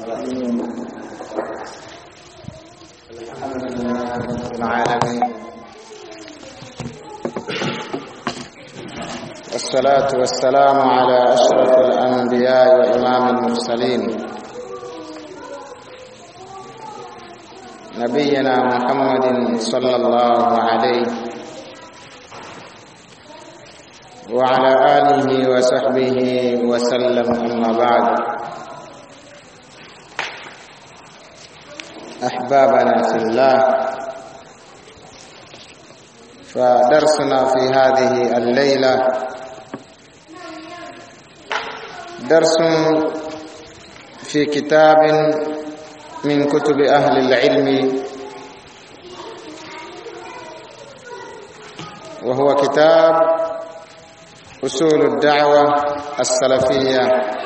الرحيم الحمد لله رب العالمين والصلاة والسلام على أشرف الأنبياء وإمام المرسلين نبينا محمد صلى الله عليه وعلى آله وصحبه وسلم أما بعد أحبابنا في الله فدرسنا في هذه الليلة درس في كتاب من كتب أهل العلم وهو كتاب أصول الدعوة السلفية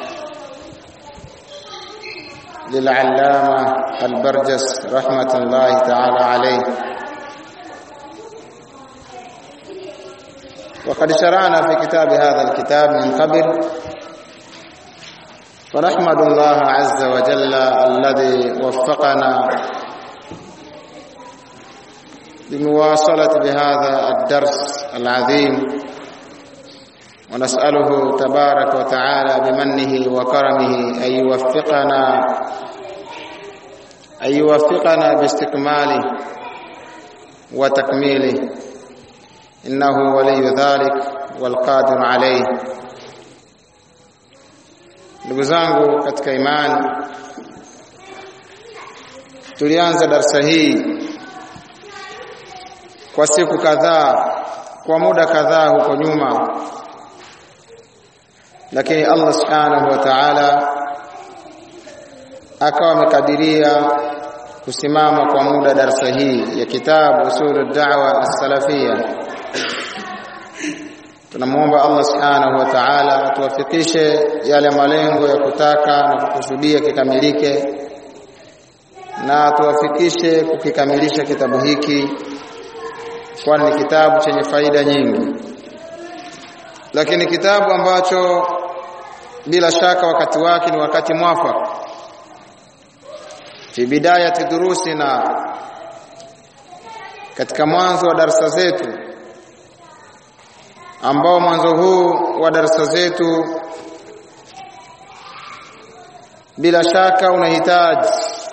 للعلامة البرجس رحمة الله تعالى عليه وقد شرعنا في كتاب هذا الكتاب من قبل فنحمد الله عز وجل الذي وفقنا بمواصلة بهذا الدرس العظيم ونسأله تبارك وتعالى بمنه وكرمه أن يوفقنا أن يوفقنا باستكماله وتكميله إنه ولي ذلك والقادر عليه ndugu zangu katika imani tulianza darsa hii kwa siku kadhaa kwa muda kadhaa huko nyuma lakini Allah subhanahu wa ta'ala akawa amekadiria kusimama kwa muda darsa hii ya kitabu usulud da'wa as-salafiyya tunamuomba Allah subhanahu wa ta'ala atuwafikishe yale malengo ya kutaka na kukusudia kikamilike na atuwafikishe kukikamilisha kitabu hiki kwani ni kitabu chenye faida nyingi lakini kitabu ambacho bila shaka wakati wake ni wakati mwafaka fi bidayati durusina katika mwanzo wa darasa zetu ambao mwanzo huu wa darasa zetu bila shaka unahitaji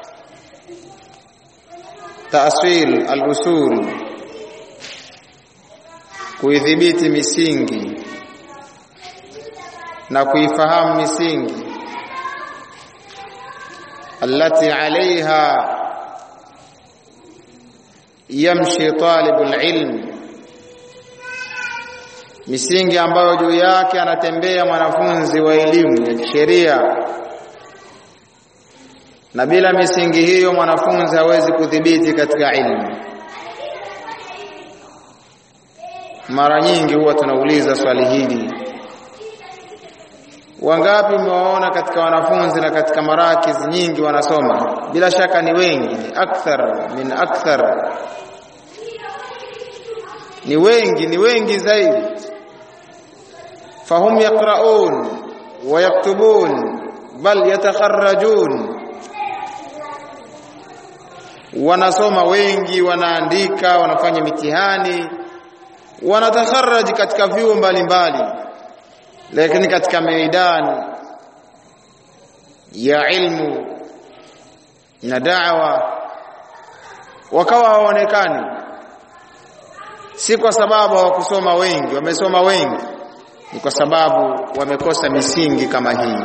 taasil al-usul kuidhibiti misingi na kuifahamu misingi التي عليها يمشي طالب العلم misingi ambayo juu yake anatembea mwanafunzi wa elimu ya kisheria na bila misingi hiyo mwanafunzi hawezi kudhibiti katika ilmu mara nyingi huwa tunauliza swali hili wangapi umewaona katika wanafunzi na katika marakiz nyingi wanasoma bila shaka ni wengi ni akthar min akthar ni wengi ni wengi zaidi fahum yaqraun wa yaktubun bal yatakharrajun wanasoma wengi wanaandika wanafanya mitihani wanatakharraji katika vyuo mbalimbali lakini katika meidani ya ilmu na da'wa wakawa hawaonekani si kwa sababu hawakusoma wengi wamesoma wengi ni kwa sababu wamekosa misingi kama hii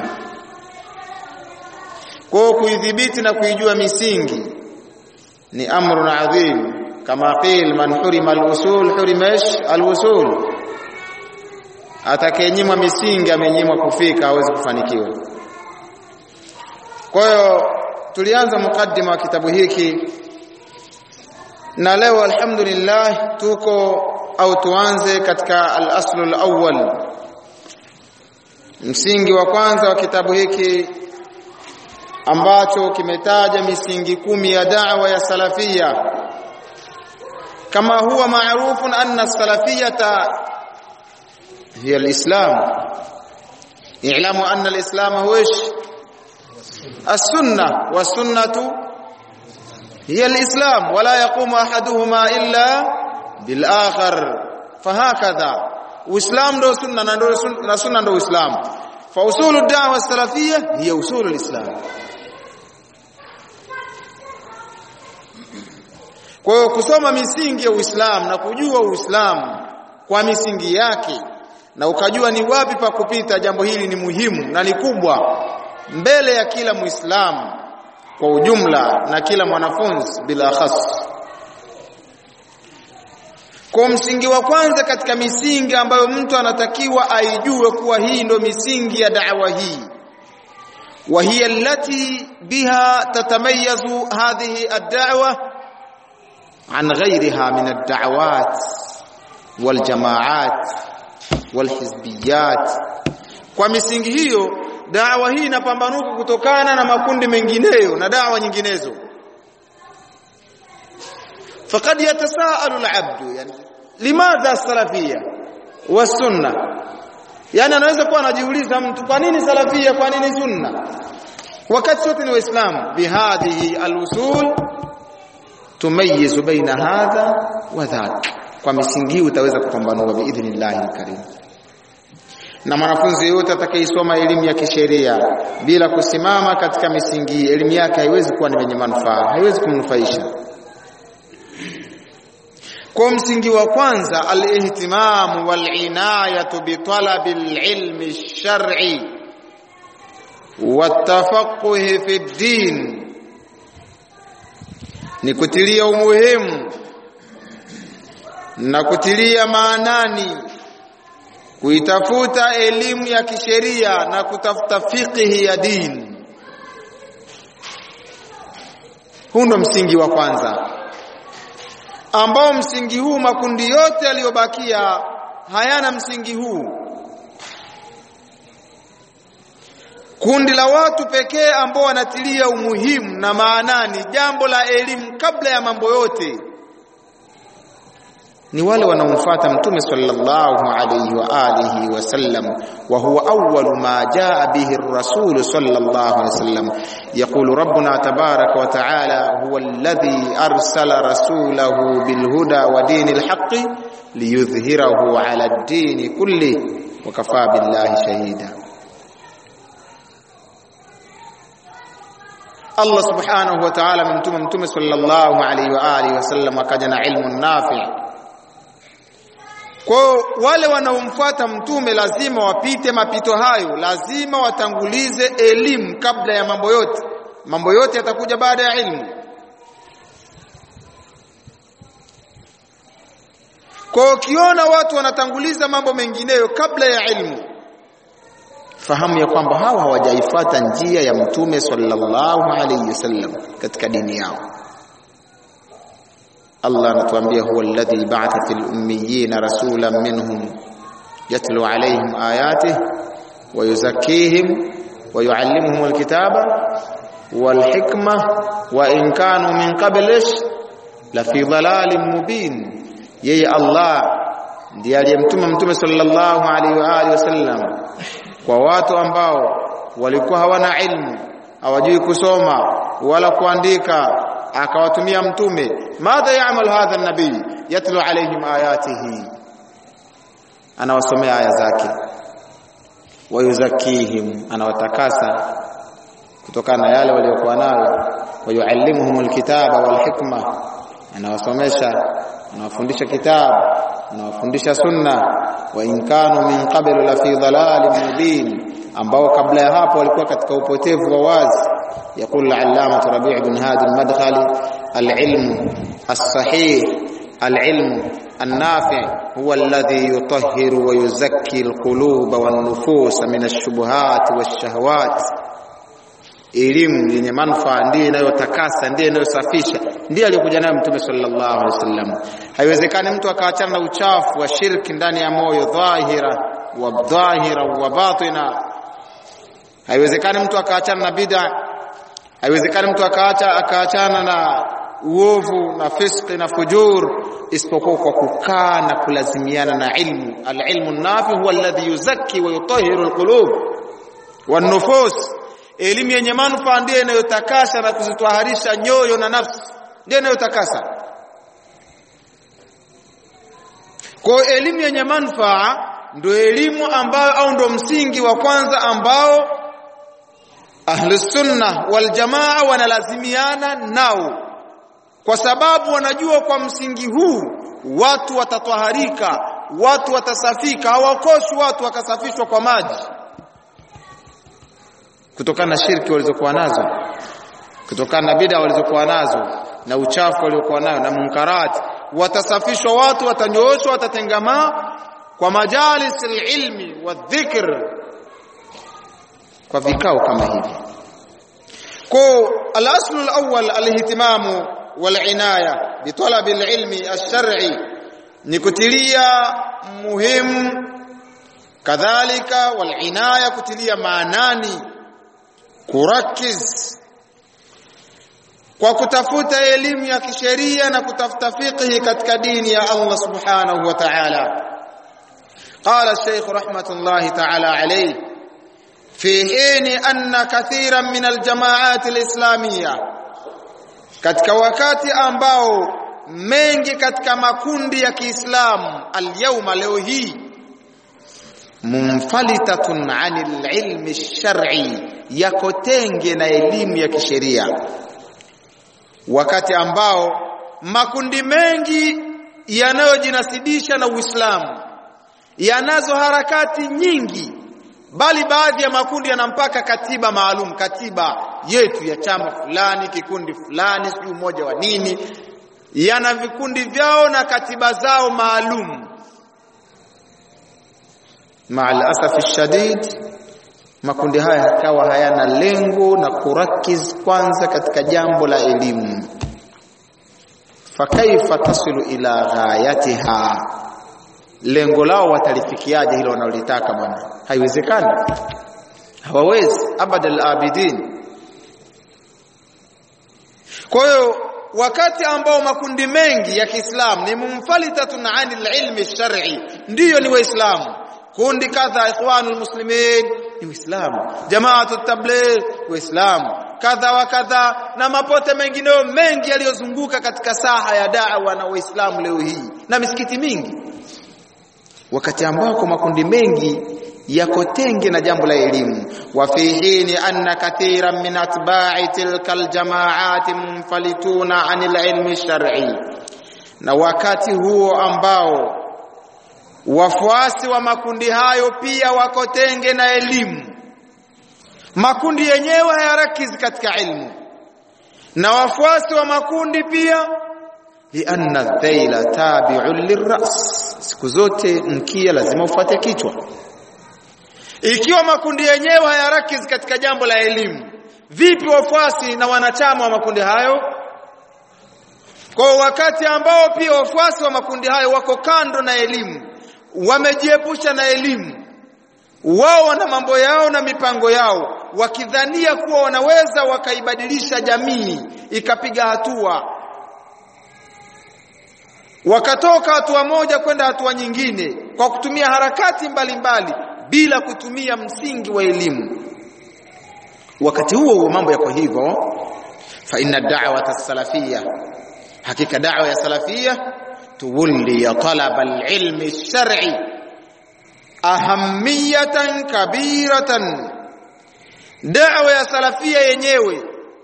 kwa kuidhibiti na kuijua misingi ni amrun adhim kama qil man hurima al-usul hurima al-usul atakayenyimwa misingi amenyimwa kufika hawezi kufanikiwa kwa hiyo tulianza mukaddima wa kitabu hiki na leo alhamdulillah tuko au tuanze katika al-aslu al-awwal msingi wa kwanza wa kitabu hiki ambacho kimetaja misingi kumi ya da'wa ya salafia kama huwa maarufun anna salafiyata hiya alislam i'lamu anna alislam huwa ايش as-sunnah was-sunnatu hiya al-islam wala yaqumu ahaduhuma illa bil akhar fahakadha uislam ndo sunna na ndo na sunna ndo uislam fa usulu da'wa salafiyya hiya usulu al-islam kwa hiyo kusoma misingi ya Uislamu na kujua Uislamu kwa misingi yake na ukajua ni wapi pa kupita jambo hili ni muhimu na ni kubwa mbele ya kila Muislamu kwa ujumla na kila mwanafunzi bila khas kwa msingi wa kwanza katika misingi ambayo mtu anatakiwa aijue kuwa hii ndo misingi ya da'wa hii وهي التي بها تتميز هذه الدعوة عن غيرها من الدعوات والجماعات والحزبيات kwa misingi hiyo dawa hii inapambanuka kutokana na makundi mengineyo na dawa nyinginezo faqad yatasaalu al-abd yani limadha salafia wa sunna yani anaweza kuwa anajiuliza mtu kwa nini salafia kwa nini sunna wakati sote ni waislamu bihadhihi al-usul tumayizu baina hadha wa dhak kwa misingi utaweza kupambanua biidhnillahi alkarim na mwanafunzi yote atakayesoma elimu ya kisheria bila kusimama katika misingi elimu yake haiwezi kuwa ni yenye manufaa haiwezi kumnufaisha kwa msingi wa kwanza al-ihtimamu wal-inayatu bi talabi al-ilmi ash-shar'i wat-tafaqquh fi ad-din ni kutilia umuhimu na kutilia maanani kuitafuta elimu ya kisheria na kutafuta fiqhi ya dini huu ndo msingi wa kwanza ambao msingi huu makundi yote yaliyobakia hayana msingi huu kundi la watu pekee ambao wanatilia umuhimu na maanani jambo la elimu kabla ya mambo yote ni wale wanaomfuata mtume sallallahu alayhi wa alihi wasallam wa huwa awwalu ma jaa bihi ar-rasul sallallahu alayhi wasallam yaqulu rabbuna tabaraka wa ta'ala huwa alladhi arsala rasulahu bil huda wa dinil haqqi liyudhhirahu ala ad-din kulli wa kafa billahi shahida Allah subhanahu wa ta'ala amemtuma mtume sallallahu alayhi wa alihi wasallam akaja na ilmu nafi' Kwa wale wanaomfuata mtume lazima wapite mapito hayo, lazima watangulize elimu kabla ya mambo yote. Mambo yote yatakuja baada ya ilmu. Kwa ukiona watu wanatanguliza mambo mengineyo kabla ya ilmu, fahamu ya kwamba hawa hawajaifuata njia ya mtume sallallahu alayhi wasallam katika dini yao. Allah anatuambia huwa alladhi ba'atha fil ummiyina rasulan minhum yatlu alayhim ayatihi wa yuzakkihim wa yuallimuhum alkitaba wal hikma wa in kanu min qablish la fi dhalalin mubin yeye Allah ndiye aliyemtuma mtume sallallahu alaihi wa alihi wasallam kwa watu ambao walikuwa hawana ilmu hawajui kusoma wala kuandika akawatumia mtume madha ya'mal hadha an-nabii yatlu alayhim ayatihi anawasomea aya zake wayuzakihim anawatakasa kutokana na yale waliokuwa nayo wayuallimuhum alkitaba walhikma anawasomesha anawafundisha kitabu anawafundisha sunna wa in kanu min qablu la fi dhalalin mubin ambao kabla ya hapo walikuwa katika upotevu wa wazi يقول العلامة ربيع بن هادي المدخلي العلم الصحيح العلم النافع هو الذي يطهر ويزكي القلوب والنفوس من الشبهات والشهوات elimu yenye manufaa ndiyo inayotakasa ndiyo inayosafisha ndiyo aliyokuja nayo mtume sallallahu alaihi wasallam haiwezekani mtu akaachana na uchafu wa shirki ndani ya moyo dhahira wa dhahira wa batina haiwezekani mtu akaachana na bid'a haiwezekani mtu akaacha akaachana na uovu na fiski na fujur isipokuwa kwa kukaa na kulazimiana na ilmu alilmu nafi huwa alladhi yuzakki wa yutahhiru alqulub wan-nufus elimu yenye manufaa ndiyo inayotakasa na kuzitwaharisha nyoyo na nafsi ndiyo inayotakasa kwa elimu yenye manufaa ndio elimu ambayo au ndio msingi wa kwanza ambao ahlus sunna wal jamaa wanalazimiana nao kwa sababu wanajua kwa msingi huu watu watatwaharika watu watasafika hawakoshi watu wakasafishwa kwa maji kutokana na shirki walizokuwa nazo kutokana na bid'a walizokuwa nazo na uchafu waliokuwa nayo na munkarati watasafishwa watu watanyooshwa watatengamaa kwa majalis ilmi wa dhikr kwa vikao kama hivi kwa al-aslu al-awwal al-ihtimamu wal-inaya bi talabi al-ilmi ash-shar'i ni kutilia muhimu kadhalika wal-inaya kutilia maanani kurakiz kwa kutafuta elimu ya kisheria na kutafuta fiqhi katika dini ya Allah subhanahu wa ta'ala قال الشيخ رحمة الله تعالى عليه في حين أن كثيرا من الجماعات الإسلامية katika wakati ambao mengi katika makundi ya Kiislamu alyawma leo hii munfalitatun anil ilmi shar'i yako tenge na elimu ya kisheria wakati ambao makundi mengi yanayojinasibisha na Uislamu yanazo harakati nyingi bali baadhi ya makundi yanampaka katiba maalum katiba yetu ya chama fulani kikundi fulani si umoja wa nini yana vikundi vyao na katiba zao maalum maal asafi shadid makundi haya yakawa hayana lengo na kurakiz kwanza katika jambo la elimu fakaifa tasilu ila ghayatiha lengo lao watalifikiaje hilo wanalotaka bwana haiwezekani hawawezi abadal abidin kwa hiyo wakati ambao makundi mengi ya Kiislamu ni mumfalitatun anil ilmi shar'i ndiyo ni waislamu kundi kadha ikhwanul muslimin ni waislamu jamaatu tabligh waislamu kadha wa kadha na mapote mengineyo mengi yaliyozunguka katika saha ya da'wa na waislamu leo hii na misikiti mingi wakati ambako makundi mengi yako tenge na jambo la elimu wa fi hini anna kathiran min atba'i tilka aljama'at munfalituna 'anil ilmi shar'i na wakati huo ambao wafuasi wa makundi hayo pia wako tenge na elimu makundi yenyewe hayarakizi katika ilmu na wafuasi wa makundi pia lianna dhaila tabi'un lirras siku zote mkia lazima ufuate kichwa ikiwa makundi yenyewe hayarakizi katika jambo la elimu vipi wafuasi na wanachama wa makundi hayo kwa wakati ambao pia wafuasi wa makundi hayo wako kando na elimu wamejiepusha na elimu wao wana mambo yao na mipango yao wakidhania kuwa wanaweza wakaibadilisha jamii ikapiga hatua wakatoka hatua moja kwenda hatua nyingine kwa kutumia harakati mbalimbali mbali, bila kutumia msingi wa elimu wakati huo huo mambo yako hivyo fa inna da'wata salafia hakika da'wa ya salafia tuwalli talaba al-ilmi shar'i ahamiyatan kabiratan da'wa ya salafia yenyewe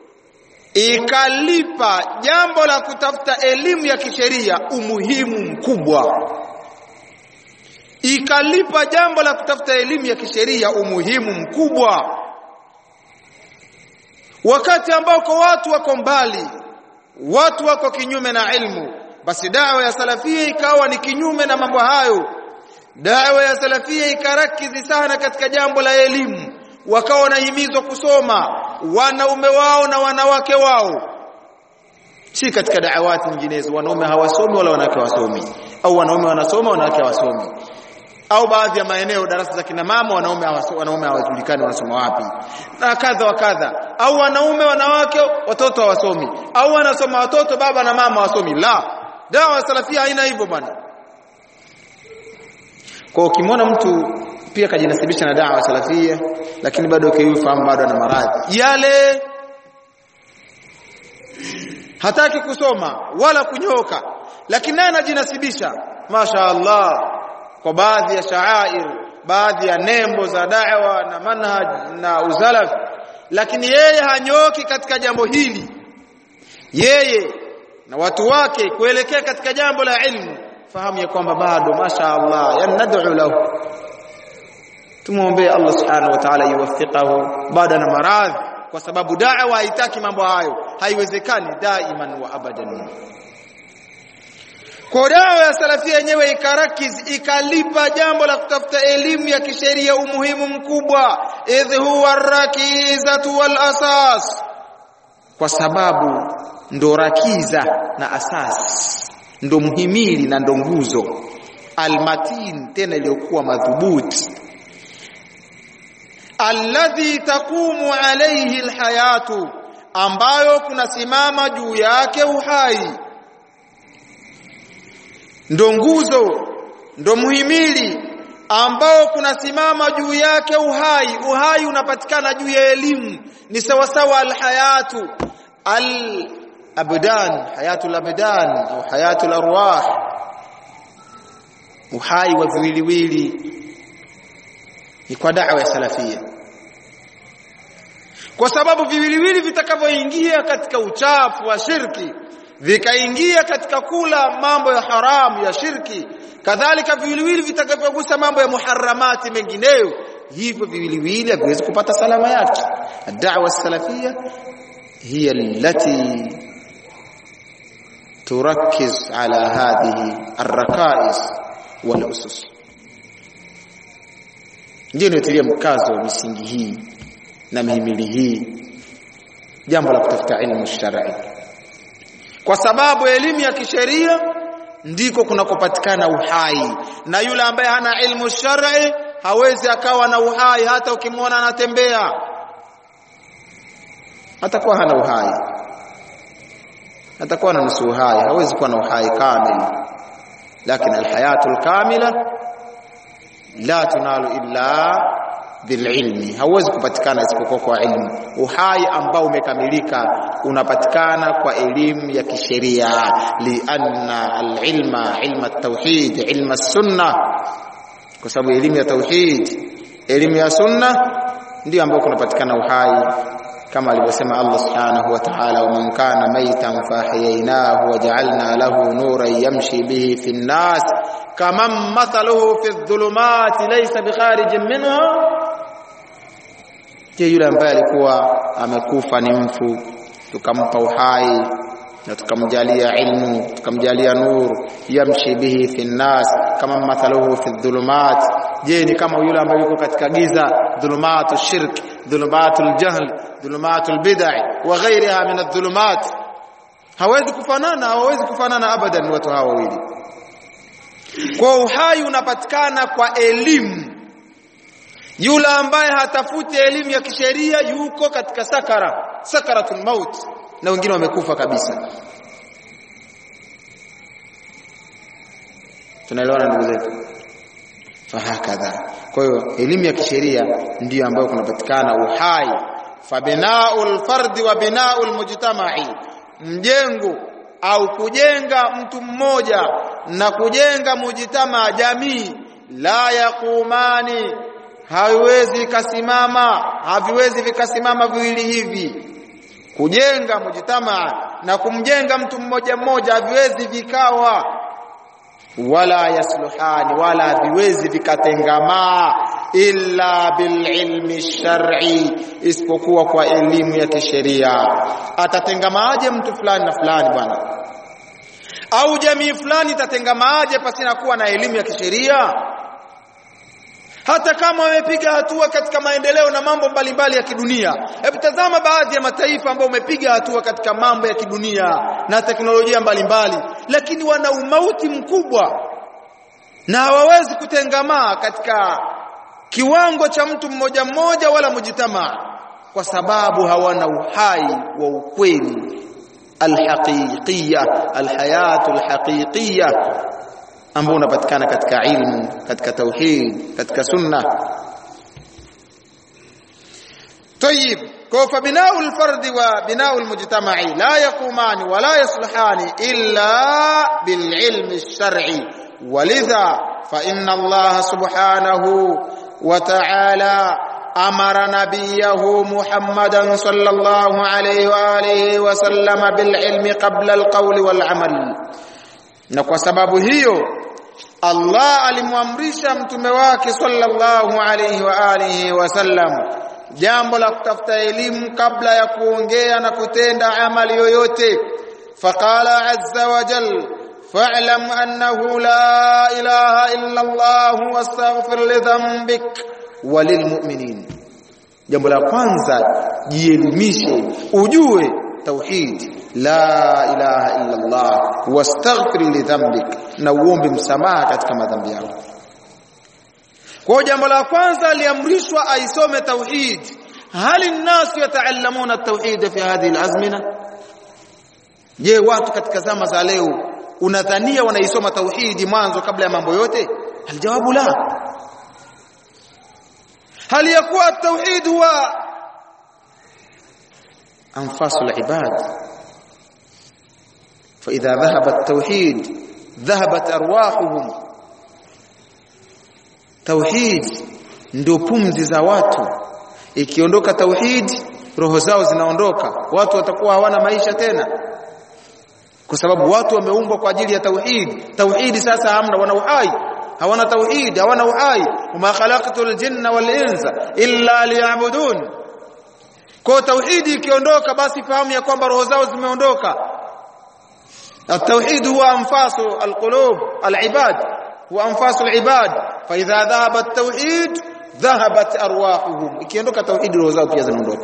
ikalipa jambo la kutafuta elimu ya kisheria umuhimu mkubwa ikalipa jambo la kutafuta elimu ya kisheria umuhimu mkubwa wakati ambako watu wako mbali watu wako kinyume na ilmu basi dawa ya salafia ikawa ni kinyume na mambo hayo dawa ya salafia ikarakizi sana katika jambo la elimu wakawa wanahimizwa kusoma wanaume wao na wanawake wao si katika da'awati nyinginezo wanaume hawasomi wala wanawake hawasomi au wanaume wanasoma wanawake hawasomi au baadhi ya maeneo darasa za kina mama wanaume wanaume hawajulikani wanasoma wapi na kadha wa kadha au wanaume wanawake watoto hawasomi au wanasoma watoto baba na mama hawasomi la dawa salafia haina hivyo bwana kwa ukimwona mtu pia kajinasibisha na da'wa salafia lakini bado kiufahamu bado ana maradhi yale hataki kusoma wala kunyoka lakini naye anajinasibisha masha Allah kwa baadhi ya shaair baadhi ya nembo za da'wa na manhaj na uzalaf lakini yeye hanyoki katika jambo hili yeye na watu wake kuelekea katika jambo la ilmu fahamu ya kwamba bado masha Allah yani nad'u lahu tumuombe Allah subhanahu wa ta'ala yuwaffiqahu bado na maradhi kwa sababu da'wa haitaki mambo hayo haiwezekani daiman wa abadan kwa dawa ya salafia yenyewe ikarakiz ikalipa jambo la kutafuta elimu ya kisheria umuhimu mkubwa idh huwa rakizatu wal asas kwa sababu ndo rakiza na asas ndo muhimili na ndo nguzo almatin tena iliyokuwa madhubuti alladhi taqumu alayhi alhayatu ambayo kunasimama juu yake uhai ndo nguzo ndo muhimili ambao kunasimama juu yake uhai uhai unapatikana juu ya elimu ni sawasawa alhayatu al abdan hayatul abdan au hayatul arwah uhai wa viwiliwili ni kwa da'wa ya salafia kwa sababu viwiliwili vitakavyoingia katika uchafu wa shirki vikaingia katika kula mambo ya haramu ya shirki kadhalika viwiliwili vitakavyogusa mambo ya muharramati mengineyo hivyo viwiliwili haviwezi kupata salama yake da'wa salafia hiya allati تركز على هذه الركائز والأسس ndio inatilia mkazo wa misingi hii na mihimili hii jambo la kutafuta ilmu shar'i kwa sababu elimu ya kisheria ndiko kunakopatikana uhai na yule ambaye hana ilmu shar'i hawezi akawa na uhai hata ukimwona anatembea atakuwa hana uhai atakuwa na nusu uhai hawezi kuwa na uhai kamili lakini alhayatu alkamila la tunalu illa bililmi hauwezi kupatikana isipokuwa kwa ilmu uhai ambao umekamilika unapatikana kwa elimu ya kisheria lianna alilma ilma at-tauhid ilma sunna kwa sababu elimu ya tauhid elimu ya sunna ndio ambao kunapatikana uhai kama alivyosema Allah subhanahu wa ta'ala waman kana maitan fahyaynahu waja'alna lahu nuran yamshi bihi fi an-nas kaman mathaluhu fi adh-dhulumati laysa bikharijin minha je yule ambaye alikuwa amekufa ni mfu tukampa uhai na tukamjalia ilmu tukamjalia nur yamshi bihi fi an-nas kama mathaluhu fi adh-dhulumat je ni kama yule ambaye yuko katika giza dhulumatu shirk dhulumatu al-jahl dhulumatu al-bid'ah wa ghayriha min adh-dhulumat hawezi kufanana hawezi kufanana abadan watu hawa wawili kwa uhai unapatikana kwa elimu yule ambaye hatafuti elimu ya kisheria yuko katika sakara sakaratul maut na wengine wamekufa kabisa tunaelewana ndugu zetu fahakadha kwa hiyo elimu ya kisheria ndiyo ambayo kunapatikana uhai fabinaul fardi wa binaul mujtama'i mjengo au kujenga mtu mmoja na kujenga mujtama jamii la yaqumani haiwezi kasimama haviwezi vikasimama viwili hivi kujenga mujtama na kumjenga mtu mmoja mmoja haviwezi vikawa wala yasluhani wala haviwezi vikatengamaa illa bililmi shar'i isipokuwa kwa elimu ya kisheria atatengamaaje mtu fulani na fulani bwana au jamii fulani itatengamaaje pasina kuwa na elimu ya kisheria hata kama wamepiga hatua katika maendeleo na mambo mbalimbali ya kidunia hebu tazama baadhi ya mataifa ambao wamepiga hatua katika mambo ya kidunia na teknolojia mbalimbali lakini wana umauti mkubwa na hawawezi kutengamaa katika kiwango cha mtu mmoja mmoja wala mujitamaa kwa sababu hawana uhai wa ukweli alhaqiqiyya alhayatu alhaqiqiyya ambao unapatikana katika ilmu katika tauhid katika sunna طيب فبناء الفرد وبناء المجتمع لا يقومان ولا يصلحان إلا بالعلم الشرعي ولذا فإن الله سبحانه وتعالى أمر نبيه محمدا صلى الله عليه وآله وسلم بالعلم قبل القول والعمل na kwa sababu hiyo Allah alimwamrisha mtume wake sallallahu alayhi wa alihi wasallam jambo la kutafuta elimu kabla ya kuongea na kutenda amali yoyote faqala azza wa jal fa'lam annahu la ilaha illa Allah wastaghfir li dhanbik walilmu'minin jambo la kwanza jielimishe ujue tauhid la ilaha illa Allah wastaghfir li dhanbik na uombe msamaha katika madhambi yako kwa jambo la kwanza aliamrishwa aisome tauhid hali nnasu yataallamuna tauhid fi hadhihi alazmina je watu katika zama za leo unadhania wanaisoma tauhidi mwanzo kabla ya mambo yote aljawabu la هل يكون التوحيد هو أنفاس العباد فإذا ذهب التوحيد ذهبت أرواحهم توحيد ndio pumzi za watu ikiondoka tauhid roho zao zinaondoka watu watakuwa hawana maisha tena kwa sababu watu wameumbwa kwa ajili ya tauhid tauhidi sasa hamna wana uhai hawana tauhid hawana uhai wama khalaqtul jinna wal insa illa liya'budun kwa tauhidi ikiondoka basi fahamu ya kwamba roho zao zimeondoka التوحيد هو انفاس القلوب العباد هو انفاس العباد فاذا ذهب التوحيد ذهبت ارواحهم ikiondoka tauhid roho zao pia zinaondoka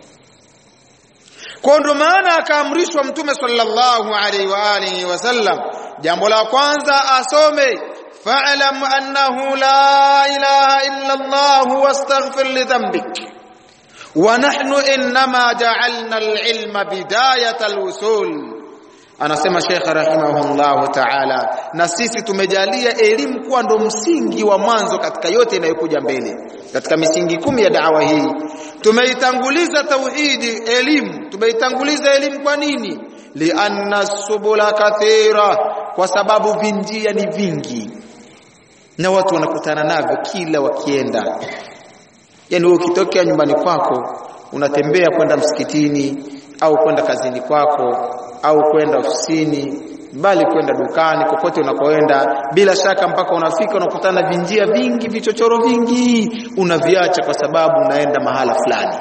kwa ndo maana akaamrishwa mtume sallallahu alaihi wa alihi wasallam jambo la kwanza asome fa'lam annahu la ilaha illa Allah wastaghfir li dhanbik wa nahnu inma ja'alna al-ilma bidayat al-usul anasema Sheikh rahimahullah ta'ala na sisi tumejalia elimu kuwa ndo msingi wa mwanzo katika yote inayokuja mbele katika misingi kumi ya dawa hii tumeitanguliza tauhidi elimu tumeitanguliza elimu kwa nini lianna subula kathira kwa sababu vinjia ni vingi na watu wanakutana navyo kila wakienda yani wewe ukitokea nyumbani kwako unatembea kwenda msikitini au kwenda kazini kwako au kwenda ofisini bali kwenda dukani kokote unakoenda bila shaka mpaka unafika unakutana vinjia vingi vichochoro vingi unaviacha kwa sababu unaenda mahala fulani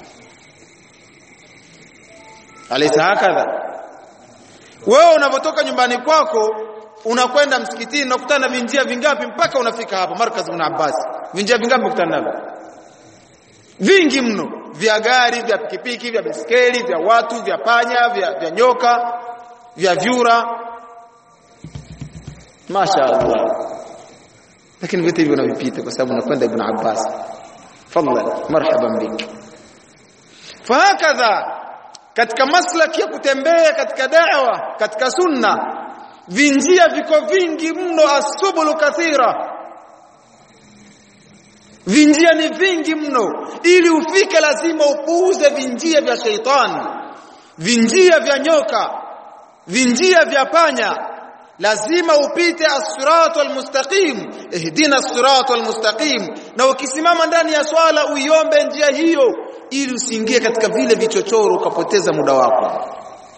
alaysa hakadha wewe unapotoka nyumbani kwako unakwenda msikitini unakutana vinjia vingapi mpaka unafika hapa markaz ibn Abbas vinjia vingapi unakutana navyo vingi mno vya gari vya pikipiki vya baiskeli vya watu vya panya vya, vya nyoka vya vyura Masha Allah lakini vitu hivyo unavipita kwa sababu unakwenda Ibn Abbas fadlan marhaban bik fahakadha katika maslaki ya kutembea katika da'wa katika sunna vinjia viko vingi mno asubulu kathira vinjia ni vingi mno ili ufike lazima upuuze vinjia vya sheitani vinjia vya nyoka vinjia vya panya lazima upite as-siratal mustaqim ihdina as-siratal mustaqim na ukisimama ndani ya swala uiombe njia hiyo ili usiingie katika vile vichochoro ukapoteza muda wako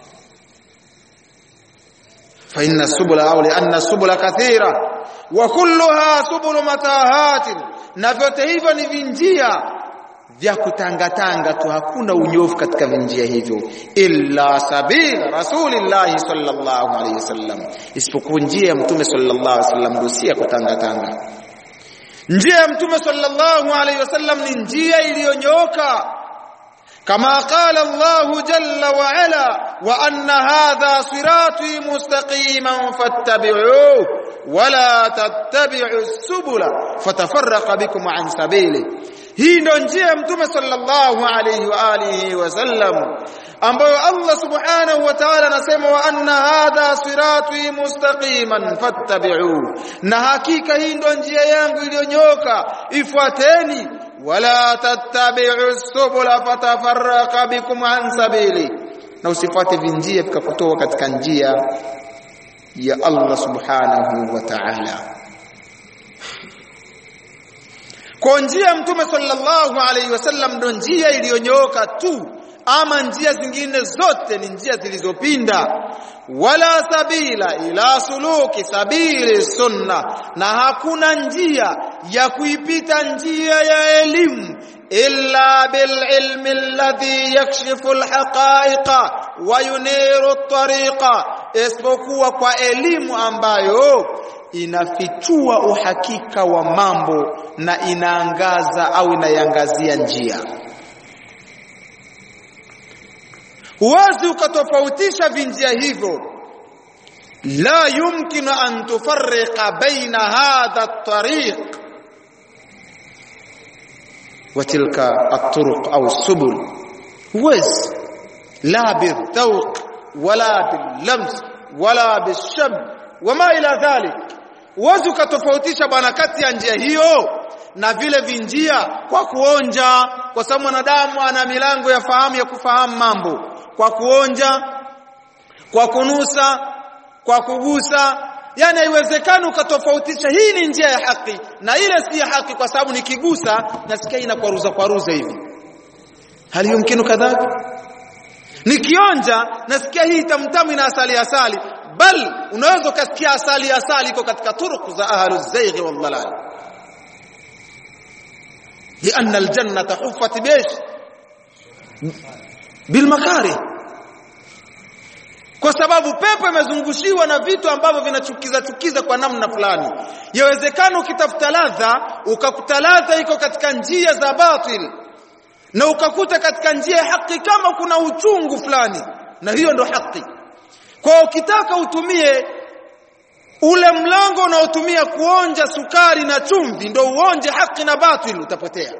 fa inna subula au anna subula kathira wa kulluha subulu matahatin na vyote hivyo ni vinjia vya kutangatanga tu hakuna unyofu katika vinjia hivyo illa sabila rasulillahi sallallahu alayhi wasallam isipokuwa njia ya mtume sallallahu alayhi wasallam ndio si ya kutangatanga njia ya mtume sallallahu alayhi wasallam ni njia iliyonyooka كما قال الله جل وعلا وأن هذا صراطي مستقيما فاتبعوه ولا تتبعوا السبل فتفرق بكم عن سبيله hii ndo njia ya mtume sallallahu alayhi wa alihi wasallam ambayo Allah subhanahu wa ta'ala anasema wa anna hadha sirati mustaqiman fattabi'u na hakika hii ndo njia yangu iliyonyoka ifuateni wala tattabi'u subula fatafarraqa bikum an sabili na usifuate vinjia vikakutoa katika njia ya Allah subhanahu wa ta'ala kwa njia mtume sallallahu alaihi wasallam ndo njia iliyonyooka tu ama njia zingine zote ni njia zilizopinda wala sabila ila suluki sabili sunna na hakuna njia ya kuipita njia ya elimu illa bil ilmi alladhi yakshifu alhaqa'iqa wa yuniru at-tariqa isipokuwa kwa elimu ambayo inafichua uhakika wa mambo na inaangaza au inaiangazia njia huwezi ukatofautisha vinjia hivyo la yumkinu an tufarriqa baina hadha at-tariq wa tilka at-turuq au subul huwezi la bidhawq wala billams wala bisham wama ila dhalik huwezi ukatofautisha bwana kati ya njia hiyo na vile vinjia kwa kuonja kwa sababu mwanadamu ana milango ya fahamu ya kufahamu mambo kwa kuonja kwa kunusa kwa kugusa yani haiwezekani ukatofautisha hii ni njia ya haki na ile si ya haki kwa sababu nikigusa nasikia inakwaruza kwaruza hivi hali yumkinu kadhalika nikionja nasikia hii tamtamu ina asali asali bal unaweza ukasikia asali asali iko katika turuku za ahlu zaighi wal dalal لأن الجنة حفت بإيش بالمكاره kwa sababu pepo imezungushiwa na vitu ambavyo vinachukiza chukiza kwa namna fulani yawezekana ukitafuta ladha ukakuta ladha iko katika njia za batil na ukakuta katika njia ya haki kama kuna uchungu fulani na hiyo ndo haki kwa ukitaka utumie ule mlango unaotumia kuonja sukari na chumvi ndo uonje haki na batil utapotea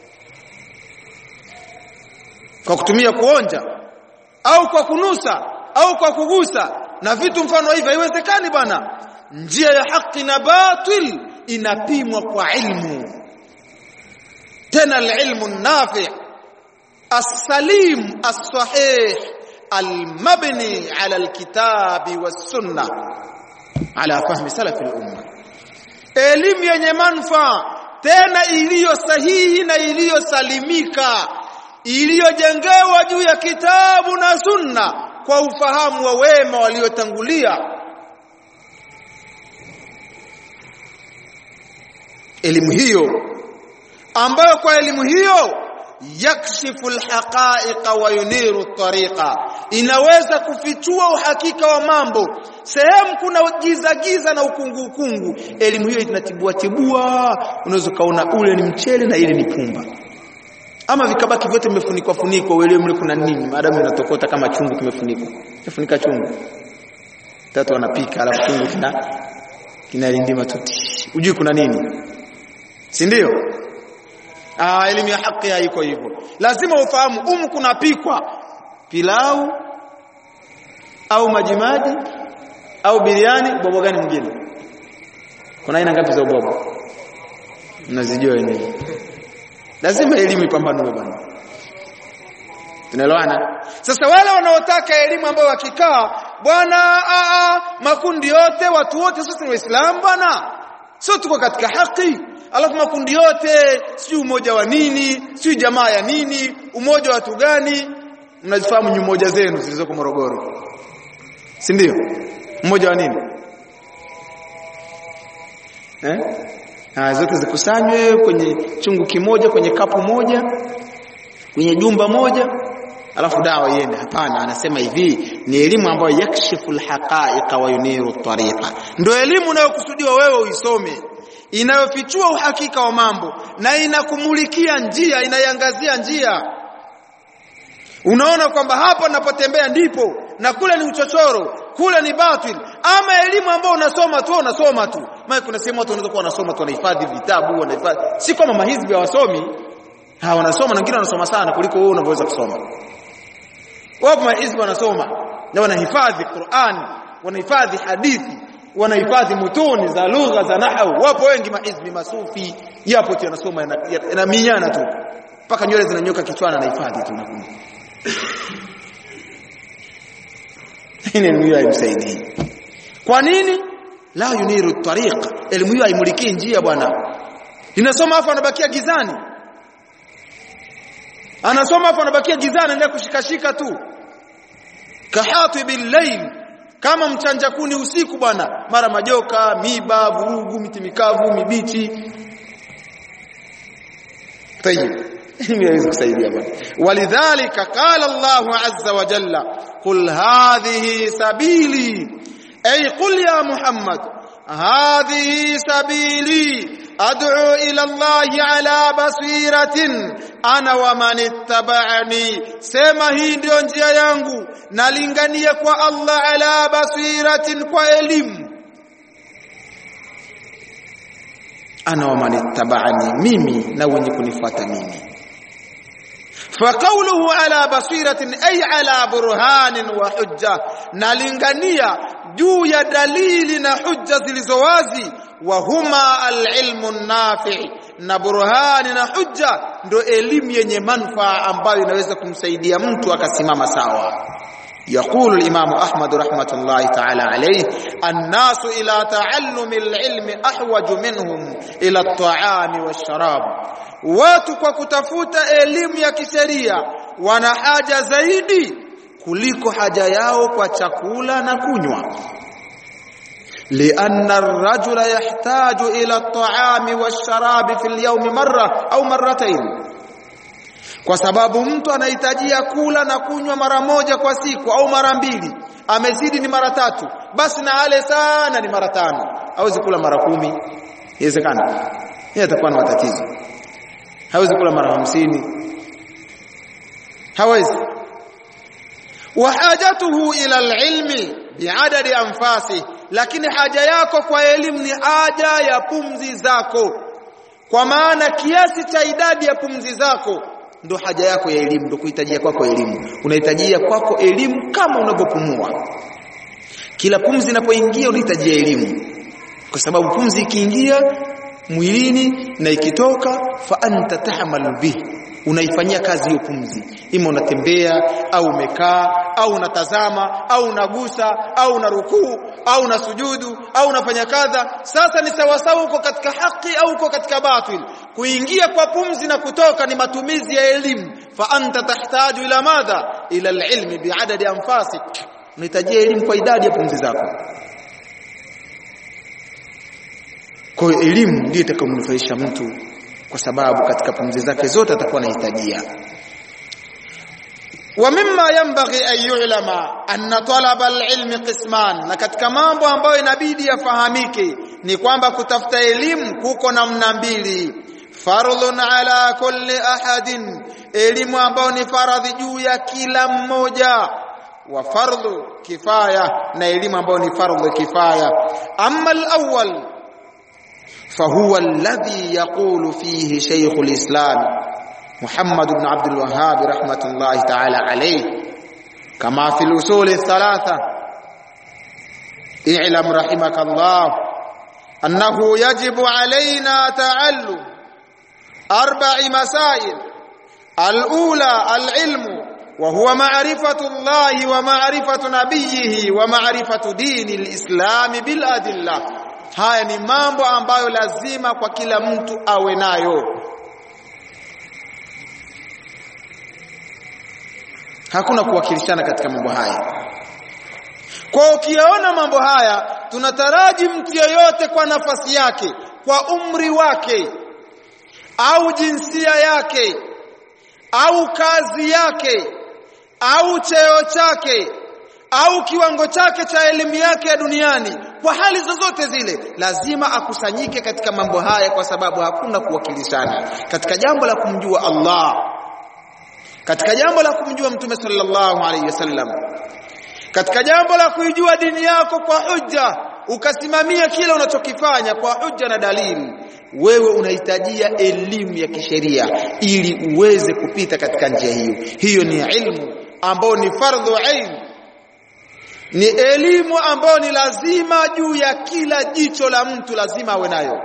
kwa kutumia kuonja au kwa kunusa au kwa kugusa na vitu mfano hivi haiwezekani bwana njia ya haki na batil inapimwa kwa ilmu tena alilmu nafi السليم الصحيح المبني على الكتاب والسنه على فهم سلف الامه elimu yenye manufaa tena iliyo sahihi na iliyosalimika iliyojengewa juu ya kitabu na sunna kwa ufahamu wa wema waliotangulia elimu hiyo ambayo kwa elimu hiyo yakshifu alhaqa'iqa wa yuniru tariqa inaweza kufichua uhakika wa mambo sehemu kuna giza giza na ukungu ukungu elimu hiyo inatibua tibua unaweza kaona ule ni mchele na ile ni pumba ama vikabaki vyote vimefunikwa funikwa uelewe mle kuna nini maadamu inatokota kama chungu kimefunikwa kifunika chungu tatu wanapika alafu chungu kina kinalindima tuti ujui kuna nini si ndio Ah, elimu ya haki haiko hivyo. Lazima ufahamu umu kunapikwa pilau au majimaji au biriani, bobo gani mwingine? Kuna aina ngapi za ubobo? Mnazijua wenyewe. Lazima elimu ipambanue bwana. Tunaelewana? Sasa wale wanaotaka elimu ambayo wakikaa bwana makundi yote watu wote sisi ni Waislamu bwana. Sio tuko katika haki alafu makundi yote sijui umoja wa nini sijui jamaa ya nini umoja wa watu gani mnazifahamu ni umoja zenu zilizoko Morogoro si ndio mmoja wa nini eh ha, zote zikusanywe kwenye chungu kimoja kwenye kapu moja kwenye jumba moja alafu dawa iende hapana anasema hivi ni elimu ambayo yakshifu alhaqa'iqa wa yuniru tariqa ndio elimu unayokusudiwa wewe uisome inayofichua uhakika wa mambo na inakumulikia njia inaiangazia njia unaona kwamba hapa napotembea ndipo na kule ni uchochoro kule ni batil ama elimu ambayo unasoma tu unasoma tu maana kuna sehemu watu wanaweza kuwa wanasoma tu wanahifadhi vitabu wanahifadhi si kama mahizbi hawasomi ha wanasoma na wengine wanasoma sana kuliko wewe unavyoweza kusoma wapo mahizbi wanasoma na wanahifadhi Qur'an wanahifadhi hadithi wanahifadhi mutuni za lugha za nahau wapo wengi mahizbi masufi yapo tu yanasoma yanaminyana tu mpaka nywele zinanyoka kichwani anahifadhi tu nakumbuka hii elimu hiyo haimsaidii kwa nini la yuniru tariq elimu hiyo haimuliki njia bwana inasoma afu anabakia gizani anasoma afu anabakia gizani anaendelea kushikashika tu kahatibil layl kama mchanja kuni usiku bwana mara majoka miba vurugu miti mikavu mibichi tayib hii haiwezi kusaidia bwana walidhalika qala Allahu azza wa jalla qul hadhihi sabili ay qul ya muhammad hadhihi sabili ad'u ila Allahi ala basiratin ana wa man ittaba'ani sema hii ndio njia yangu nalingania kwa Allah ala basiratin kwa elimu ana wa man ittaba'ani mimi na wenye kunifuata mimi فقوله على بصيرة أي على برهان وحجة نالingania juu ya dalili na hujja zilizowazi wa huma alilmu nafi na burhani na hujja ndo elimu yenye manufaa ambayo inaweza kumsaidia mtu akasimama sawa يقول الإمام أحمد رحمة الله تعالى عليه الناس إلى تعلم العلم أحوج منهم إلى الطعام والشراب watu kwa kutafuta elimu ya kisheria wana haja zaidi kuliko haja yao kwa chakula na kunywa لأن الرجل يحتاج إلى الطعام والشراب في اليوم مرة أو مرتين kwa sababu mtu anahitajia kula na kunywa mara moja kwa siku au mara mbili amezidi ni mara tatu basi na ale sana ni mara tano hawezi kula mara kumi inawezekana yeye atakuwa na matatizo hawezi kula mara hamsini hawezi wa hajatuhu ila alilmi biadadi anfasi lakini haja yako kwa elimu ni haja ya pumzi zako kwa maana kiasi cha idadi ya pumzi zako ndo haja yako ya elimu ndo kuhitajia kwako elimu unahitajia kwako elimu kama unavyopumua kila pumzi inapoingia unahitajia elimu kwa sababu pumzi ikiingia mwilini na ikitoka fa anta tahmalu bihi unaifanyia kazi hiyo pumzi ima unatembea au umekaa au unatazama au unagusa au unarukuu au unasujudu au unafanya kadha sasa ni sawasawa uko katika haki au uko katika batil kuingia kwa pumzi na kutoka ni matumizi ya elimu fa anta tahtaju ila madha ila alilmi biadadi anfasik unahitajia elimu kwa idadi ya pumzi zako kwa hiyo elimu ndiyo itakayomnufaisha mtu kwa sababu katika pumzi zake zote atakuwa anahitajia wa mimma yanbaghi an yu'lama anna talaba al-ilmi qisman na katika mambo ambayo inabidi yafahamike ni kwamba kutafuta elimu kuko namna mbili fardhun ala kulli ahadin elimu ambayo ni faradhi juu ya kila mmoja wa fardhu kifaya na elimu ambayo ni fardhu kifaya amma al-awwal فهو الذي يقول فيه شيخ الإسلام محمد بن عبد الوهاب رحمة الله تعالى عليه كما في الأصول الثلاثة اعلم رحمك الله أنه يجب علينا تعلم أربع مسائل الأولى العلم وهو معرفة الله ومعرفة نبيه ومعرفة دين الإسلام بالأدلة haya ni mambo ambayo lazima kwa kila mtu awe nayo hakuna kuwakilishana katika mambo haya kwa ukiyaona mambo haya tunataraji mtu yeyote kwa nafasi yake kwa umri wake au jinsia yake au kazi yake au cheo chake au kiwango chake cha elimu yake ya duniani kwa hali zozote zile lazima akusanyike katika mambo haya kwa sababu hakuna kuwakilishana katika jambo la kumjua Allah katika jambo la kumjua mtume sallallahu alaihi wasallam katika jambo la kuijua dini yako kwa hujja ukasimamia kile unachokifanya kwa hujja na dalili wewe unahitajia elimu ya kisheria ili uweze kupita katika njia hiyo hiyo ni ilmu ambao ni fardhu ain ni elimu ambayo ni lazima juu ya kila jicho la mtu lazima awe nayo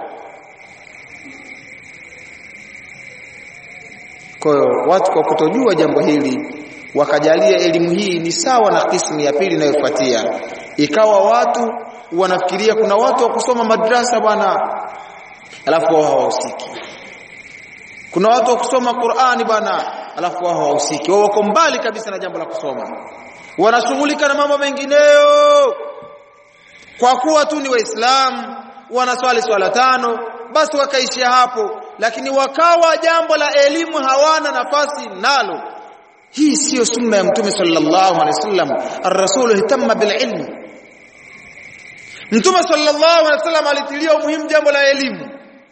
kwa hiyo watu kwa kutojua jambo hili wakajalia elimu hii ni sawa na kismu ya pili inayofuatia ikawa watu wanafikiria kuna watu wa kusoma madrasa bwana alafu wao hawahusiki kuna watu wa kusoma Qur'ani bwana alafu wao hawahusiki wao wako mbali kabisa na jambo la kusoma wanashughulika na mambo mengineyo kwa kuwa tu ni waislamu wanaswali swala tano basi wakaishia hapo lakini wakawa jambo la elimu hawana nafasi nalo hii siyo sunna ya mtume sallallahu alaihi wasallam ar-rasul ihtamma bil ilm mtume sallallahu alaihi wasallam alitilia umuhimu jambo la elimu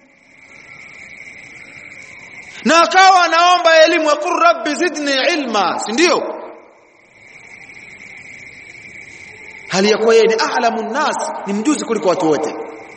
na akawa anaomba elimu wa qur rabbi zidni ilma si ndio hali ya kuwa yeye ni a'lamun nas ni mjuzi kuliko watu wote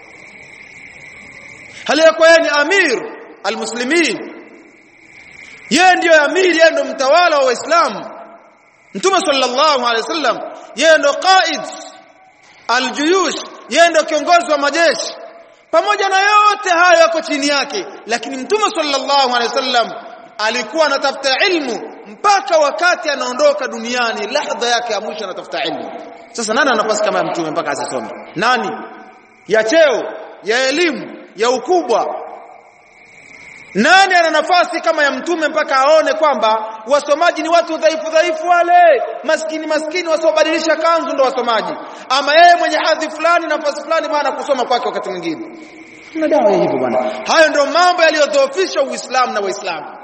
hali ya kuwa yeye ni amir almuslimin yeye ndiyo amiri yeye ndo mtawala wa waislamu mtume sallallahu alaihi wasallam yeye ndo qaid aljuyush yeye ndo kiongozi wa majeshi pamoja na yote hayo yako chini yake lakini mtume sallallahu alaihi wasallam alikuwa anatafuta ilmu mpaka wakati anaondoka duniani lahdha yake ya mwisho anatafuta ilmu sasa nani ana nafasi kama ya mtume mpaka asisome nani ya cheo ya elimu ya ukubwa nani ana nafasi kama ya mtume mpaka aone kwamba wasomaji ni watu dhaifu dhaifu wale maskini maskini wasiobadilisha kanzu ndo wasomaji ama yeye mwenye hadhi fulani nafasi fulani bwana kusoma kwake wakati mwingine na dawa ya hivyo bwana hayo ndio mambo yaliyodhoofisha uislamu na waislamu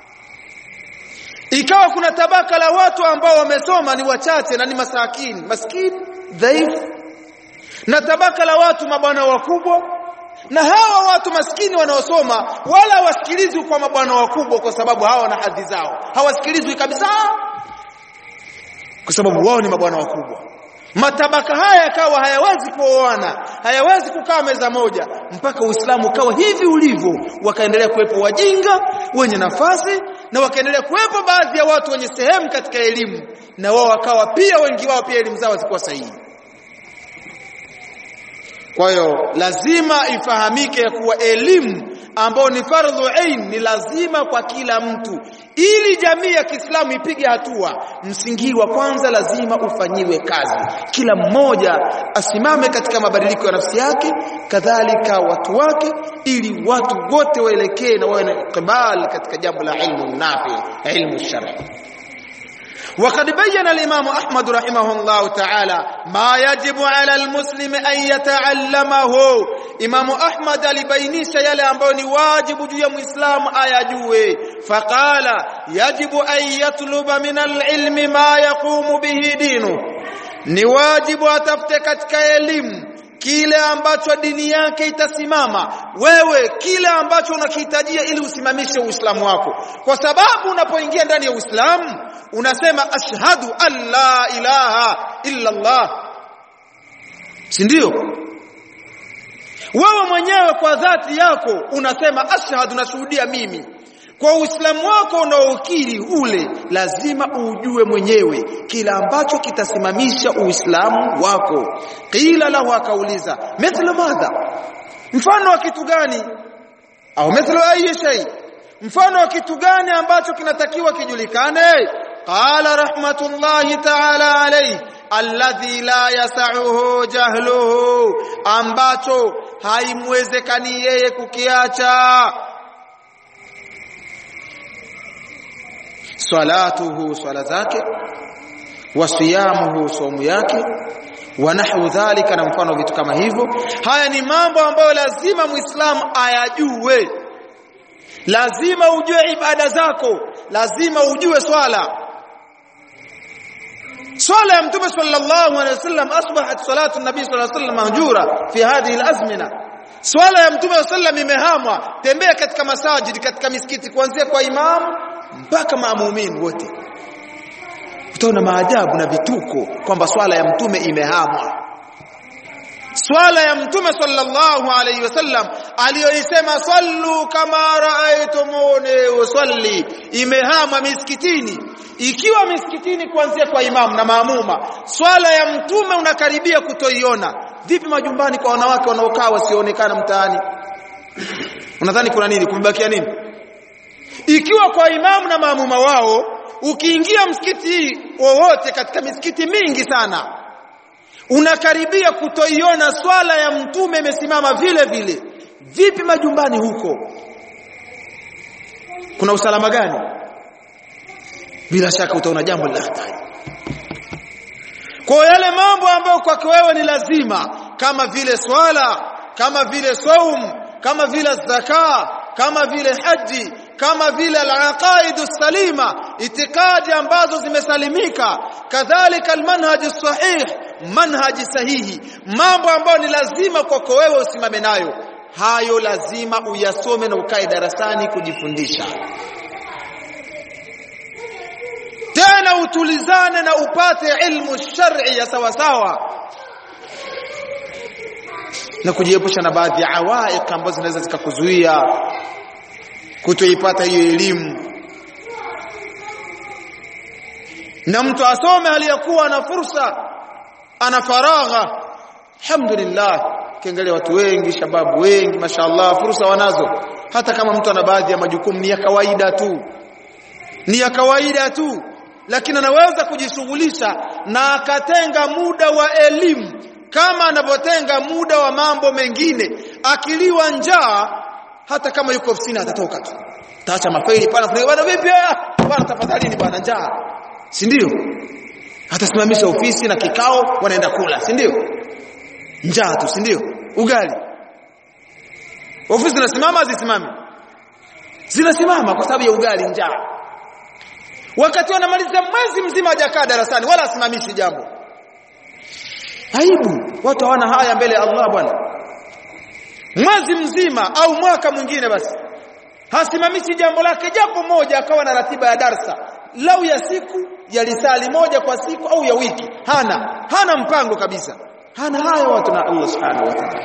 ikawa kuna tabaka la watu ambao wamesoma ni wachache na ni masakini maskini dhaifu na tabaka la watu mabwana wakubwa na hawa watu maskini wanaosoma wala hawasikilizwi kwa mabwana wakubwa kwa sababu hawa na hadhi zao hawasikilizwi kabisa kwa sababu wao ni mabwana wakubwa matabaka haya yakawa hayawezi kuoana hayawezi kukaa meza moja mpaka uislamu ukawa hivi ulivyo wakaendelea kuwepo wajinga wenye nafasi na wakaendelea kuwepo baadhi ya watu wenye sehemu katika elimu na wao wakawa pia wengi wao pia elimu zao zikuwa sahihi kwa hiyo lazima ifahamike ya kuwa elimu ambayo ni fardhu ain ni lazima kwa kila mtu ili jamii ya Kiislamu ipige hatua msingi wa kwanza lazima ufanyiwe kazi kila mmoja asimame katika mabadiliko ya nafsi yake kadhalika watu wake ili watu wote waelekee na wawe na ikbal katika jambo la ilmu nafi ilmu shar'i وقد بين الإمام أحمد رحمه الله تعالى ما يجب على المسلم أن يتعلمه إمام أحمد alibainisha yale ambayo ni wajibu juu ya Muislamu ayajue faqala yajibu an yatluba min alilmi ma yaqumu bihi dinu ni wajibu atafute katika elimu kile ambacho dini yake itasimama wewe kile ambacho unakihitajia ili usimamishe uislamu wako kwa sababu unapoingia ndani ya uislamu unasema ashhadu an la ilaha illa allah si ndio wewe mwenyewe kwa dhati yako unasema ashhadu nashuhudia mimi kwa uislamu wako unaokiri ule lazima ujue mwenyewe kila ambacho kitasimamisha uislamu wako qila lahu akauliza mithlu madha mfano wa kitu gani au mithlu ayi shay mfano wa kitu gani ambacho kinatakiwa kijulikane qala rahmatullahi ta'ala alayhi alladhi la yas'uhu jahluhu ambacho haimwezekani yeye kukiacha salatuhu swala zake wa siyamuhu saumu yake wa nahwu dhalika na mfano vitu kama hivyo haya ni mambo ambayo lazima muislamu ayajue lazima ujue ibada zako lazima ujue swala swala ya mtume sallallahu alaihi wasallam asbahat salatu nabii sallallahu alaihi wasallam mahjura fi hadhihi alazmina swala ya mtume sallallahu alaihi wasallam imehamwa tembea katika masajidi katika misikiti kuanzia kwa imamu mpaka maamumini wote utaona maajabu na vituko kwamba swala ya mtume imehamwa swala ya mtume sallallahu alayhi wasallam aliyoisema sallu kama raaitumuni usalli imehama misikitini ikiwa misikitini kuanzia kwa imamu na maamuma swala ya mtume unakaribia kutoiona vipi majumbani kwa wanawake wanaokaa wasioonekana mtaani unadhani kuna nini kumebakia nini ikiwa kwa imamu na maamuma wao ukiingia msikiti wowote katika misikiti mingi sana unakaribia kutoiona swala ya mtume imesimama vile vile vipi majumbani huko kuna usalama gani bila shaka utaona jambo la hatari kwa yale mambo ambayo kwake wewe ni lazima kama vile swala kama vile saum kama vile zaka kama vile haji kama vile al-aqaidu salima itikadi ambazo zimesalimika kadhalika al-manhaj sahih manhaji sahihi mambo ambayo ni lazima kwako wewe usimame nayo hayo lazima uyasome na ukae darasani kujifundisha tena utulizane na upate ilmu shar'i ya sawa sawa na kujiepusha na baadhi ya awaiq ambazo zinaweza zikakuzuia kutoipata hiyo elimu na mtu asome aliyakuwa na fursa ana faragha alhamdulillah kiangalia watu wengi shababu wengi mashaallah fursa wanazo hata kama mtu ana baadhi ya majukumu ni ya kawaida tu ni ya kawaida tu lakini anaweza kujishughulisha na akatenga muda wa elimu kama anavyotenga muda wa mambo mengine akiliwa njaa hata kama yuko ofisini atatoka tu taacha mafaili pale bwana vipi bwana tafadhalini bwana njaa si ndio atasimamisha ofisi na kikao wanaenda kula si ndio njaa tu si ndio ugali ofisi zinasimama zisimame zinasimama kwa sababu ya ugali njaa wakati wanamaliza mwezi mzima hajakaa darasani wala asimamishi jambo aibu watu hawana haya mbele ya Allah bwana mwezi mzima au mwaka mwingine basi hasimamishi jambo lake japo moja akawa na ratiba ya darsa lau ya siku ya lisali moja kwa siku au ya wiki hana hana mpango kabisa hana haya watu na Allah subhanahu wa ta'ala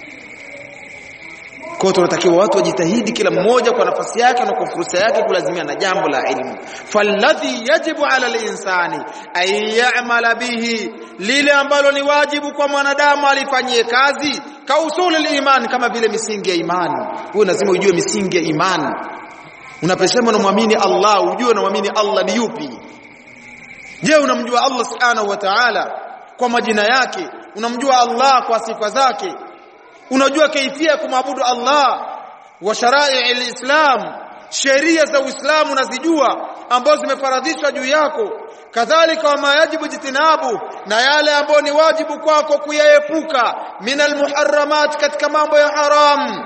kwa tunatakiwa watu wajitahidi kila mmoja kwa nafasi yake na kwa fursa yake kulazimia na jambo la ilmu falladhi yajibu ala linsani ay ya'mala bihi lile ambalo ni wajibu kwa mwanadamu alifanyie kazi ka usuli iman kama vile misingi ya imani wewe lazima ujue misingi ya imani unaposema unamwamini Allah ujue unamwamini Allah ni yupi je unamjua Allah subhanahu wa ta'ala kwa majina yake unamjua Allah kwa sifa zake unajua kaifia kumwabudu Allah wa sharai alislam sheria za Uislamu unazijua ambazo zimefaradhishwa juu yako kadhalika wama yajibu jitinabu na yale ambayo ni wajibu kwako kuyaepuka minal muharramat katika mambo ya haram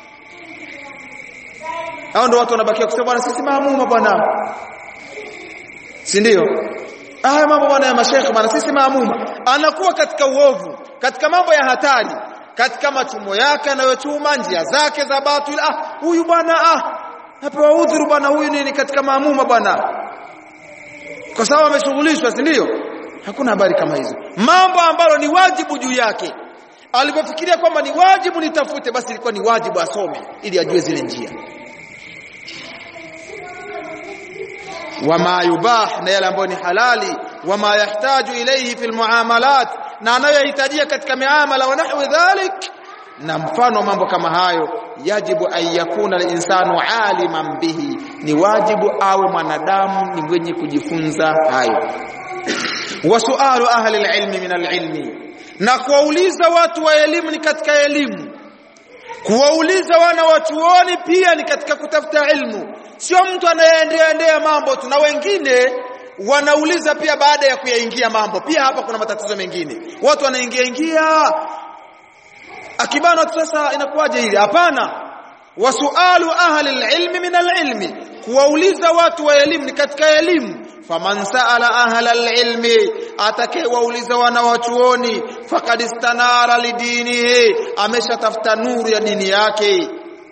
hao ndio watu wanabakia kusema bwana sisi maamuma bwana si ndio haya mambo bwana ya mashekhe bwana sisi maamuma anakuwa katika uovu katika mambo ya hatari katika machumo yake anayochuma njia zake za batil ah huyu bwana ah apewa udhuru bwana huyu nini katika maamuma bwana kwa sababu ameshughulishwa si ndio hakuna habari kama hizo mambo ambalo ni wajibu juu yake alipofikiria kwamba ni wajibu nitafute basi ilikuwa ni wajibu asome ili ajue zile njia wama yubah na yale ambayo ni halali wama yahtaju ilayhi fil muamalat na anayohitajia katika miamala wa nahwi dhalik na mfano wa mambo kama hayo yajibu an yakuna al-insanu aliman bihi ni wajibu awe mwanadamu ni mwenye kujifunza hayo wa sualu ahli al-ilmi min al-ilmi na kuwauliza watu wa elimu ni katika elimu kuwauliza wana wachuoni pia ni katika kutafuta ilmu sio mtu anayeendea endea mambo tu na wengine wanauliza pia baada ya kuyaingia mambo pia hapa kuna matatizo mengine watu wanaingia ingia akibana sasa inakuwaje hili hapana wasualu ahli alilmi min alilmi kuwauliza watu wa elimu ni katika elimu faman saala ahla alilmi atakayewauliza wana wachuoni faqad istanara lidinihi ameshatafuta nuru ya dini yake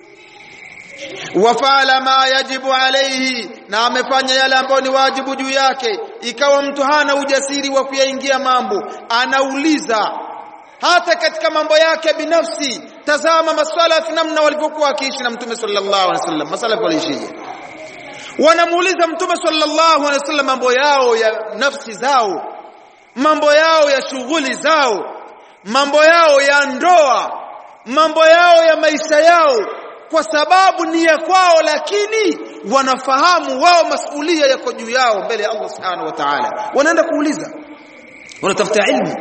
wafala ma yajibu alayhi na amefanya yale ambayo ni wajibu juu yake ikawa mtu hana ujasiri wa kuyaingia mambo anauliza hata katika mambo yake binafsi tazama masalafi namna walivyokuwa wakiishi na mtume sallallahu alaihi wasallam masalafi waliishije wanamuuliza mtume sallallahu alaihi wasallam mambo yao ya nafsi zao mambo yao ya shughuli zao mambo yao ya ndoa mambo yao ya maisha yao kwa sababu ni ya kwao lakini wanafahamu wao masulia yako juu yao mbele ya Allah subhanahu wa ta'ala wanaenda kuuliza wanatafuta ilmu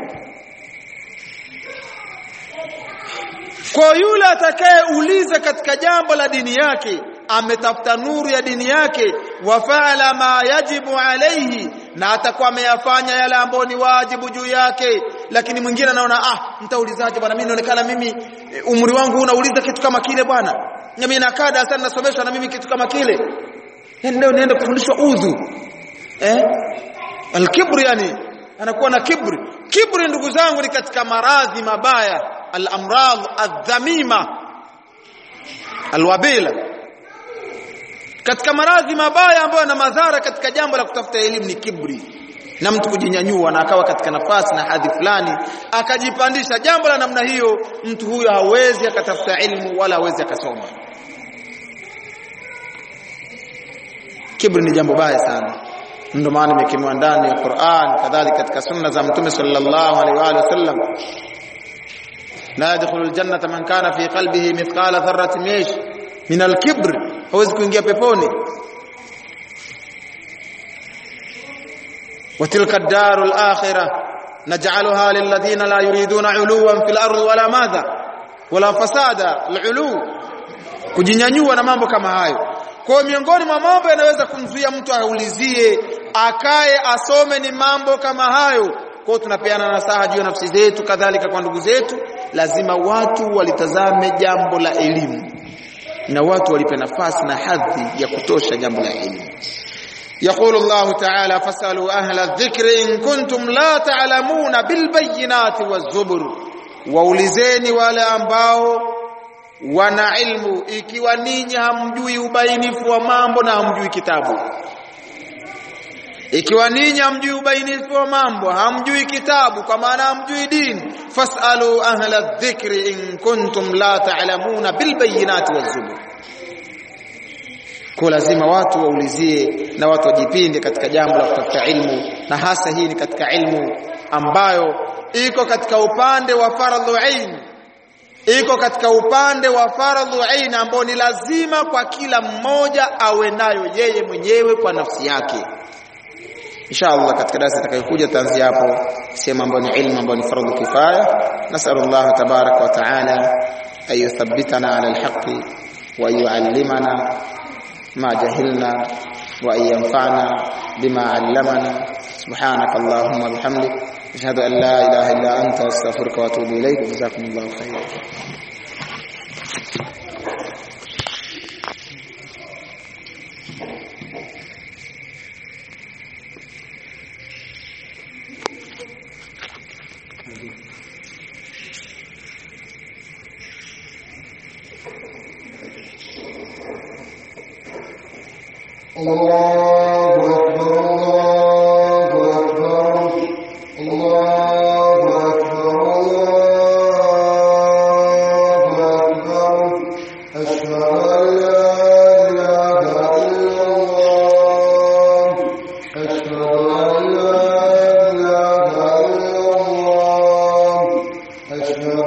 kwa yule atakayeuliza katika jambo la dini yake ametafuta nuru ya dini yake wa faala ma yajibu alayhi na atakuwa ameyafanya yale ambayo ni wajibu juu yake lakini mwingine anaona ah mtaulizaje bwana mimi inaonekana mimi umri wangu unauliza kitu kama kile bwana mimi nakaa darasani nasomeshwa na mimi kitu kama kile yani leo niende kufundishwa udhu eh alkibri yani anakuwa na kibri kibri ndugu zangu ni katika maradhi mabaya al-amradh adh-dhamima alwabila katika maradhi mabaya ambayo yana madhara katika jambo la kutafuta elimu ni kibri na mtu kujinyanyua na akawa katika nafasi na hadhi fulani akajipandisha jambo la namna hiyo mtu huyo hawezi akatafuta ilmu wala hawezi akasoma kibri ni jambo baya sana ndio maana imekemwa ndani ya Qur'an kadhalika katika sunna za mtume sallallahu alaihi wa sallam la yadkhulu aljannata man kana fi qalbihi mithqala dharratin mish min alkibr hawezi kuingia peponi وتلك الدار الآخرة نجعلها للذين لا يريدون علوا في الأرض ولا ماذا ولا فسادا العلو kujinyanyua na mambo kama hayo kwa miongoni mwa mambo yanaweza kumzuia mtu aulizie akae asome ni mambo kama hayo kwa tunapeana nasaha juu ya nafsi zetu kadhalika kwa ndugu zetu lazima watu walitazame jambo la elimu na watu walipe nafasi na hadhi ya kutosha jambo la elimu يقول الله تعالى فاسألوا أهل الذكر إن كنتم لا تعلمون بالبينات والزبر waulizeni wale ambao wana ilmu ikiwa ninyi hamjui ubainifu wa mambo na hamjui kitabu ikiwa ninyi hamjui ubainifu wa mambo hamjui kitabu kwa maana hamjui dini fasalu ahla dhikri in kuntum la ta'lamuna bilbayinati wazubur kwa lazima watu waulizie na watu wajipinde katika jambo la kutafuta ilmu na hasa hii ni katika ilmu ambayo iko katika upande wa faradhu ain iko katika upande wa faradhu ain ambao ni lazima kwa kila mmoja awe nayo yeye mwenyewe kwa nafsi yake inshallah katika darasa itakayokuja tanzia hapo sema ambayo ni ilmu ambayo ni faradhu kifaya nasallallahu tabaraka wa taala an yuthabbitana ala alhaqi wa yuallimana ما جهلنا وأن ينفعنا بما علمنا سبحانك اللهم وبحمدك أشهد أن لا إله إلا أنت أستغفرك وأتوب إليك جزاكم الله خيرا الله